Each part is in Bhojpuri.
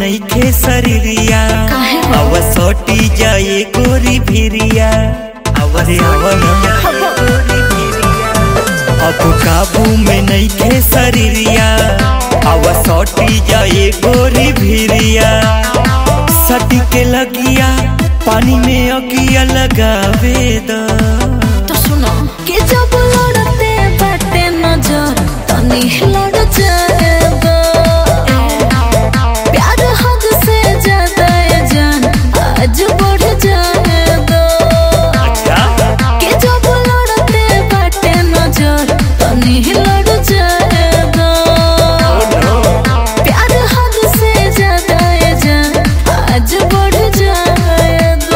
नईखे शरीरिया अव सोटी जाए गोरी भिरिया अरे अवन अब काबू में नईखे शरीरिया अव सोटी जाए गोरी भिरिया सटी के लगिया पानी में अगिया लगावे द तो सुनो कि जब लड़ते बाटे नजर तनी लड़ जाएगा प्यार हद से ज्यादा ये जान आज बढ़ जाएगा अच्छा कि जब लड़ते बाटे नजर तनी लड़ जाएगा प्यार हद से ज्यादा ये जान आज बढ़ जाएगा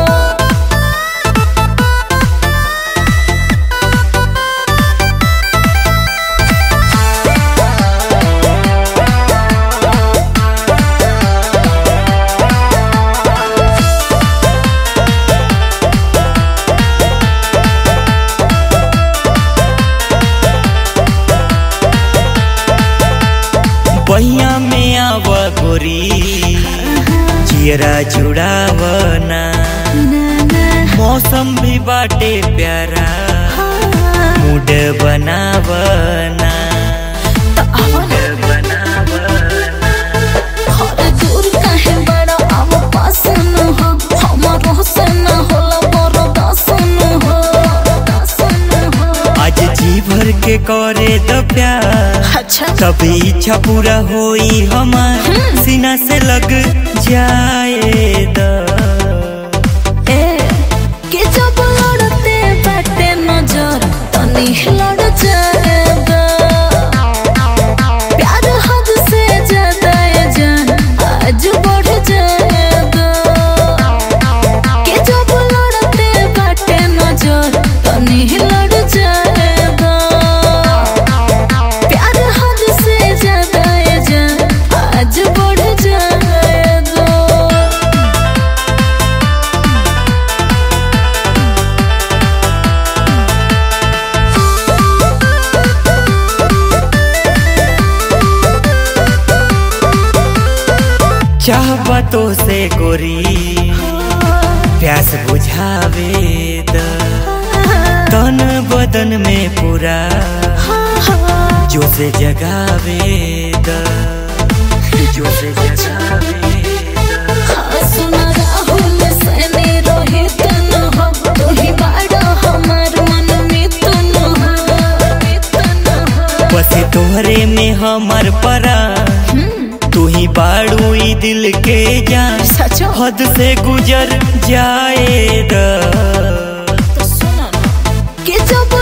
बहिया में आव गोरी जियरा जुड़ावना मौसम भी बाटे प्यारा मूड बनावना मूड बनावना हर दूर काहे बड़ा अब पास न हो हमारो से न होला बरो दासन हो दासन हो आज जी भर के करे तो प्यार अच्छा तभी इच्छा पूरा होई हमार सीना से लग जाए द ए कि जब लड़ते बाटे नजर तनी लड़ जाएगा प्यार हद से ज्यादा ये जान आज बढ़ जाएगा कि जब लड़ते बाटे नजर तनी लड़ जाएगा प्यार हद से ज्यादा ये जान आज बढ़ जाएगा चाहबा तो से गोरी प्यास बुझावे द तन बदन में पूरा जो से जगावे द जो से जगावे द सुना राहुल सने रोहित न हो तू ही बाड़ा हमार मन में तू न हो मित न हो बस तोहरे में हमर परा तू ही बाड़ू ई दिल के जान सचो हद से गुजर जाए द तो सुना ना कि जब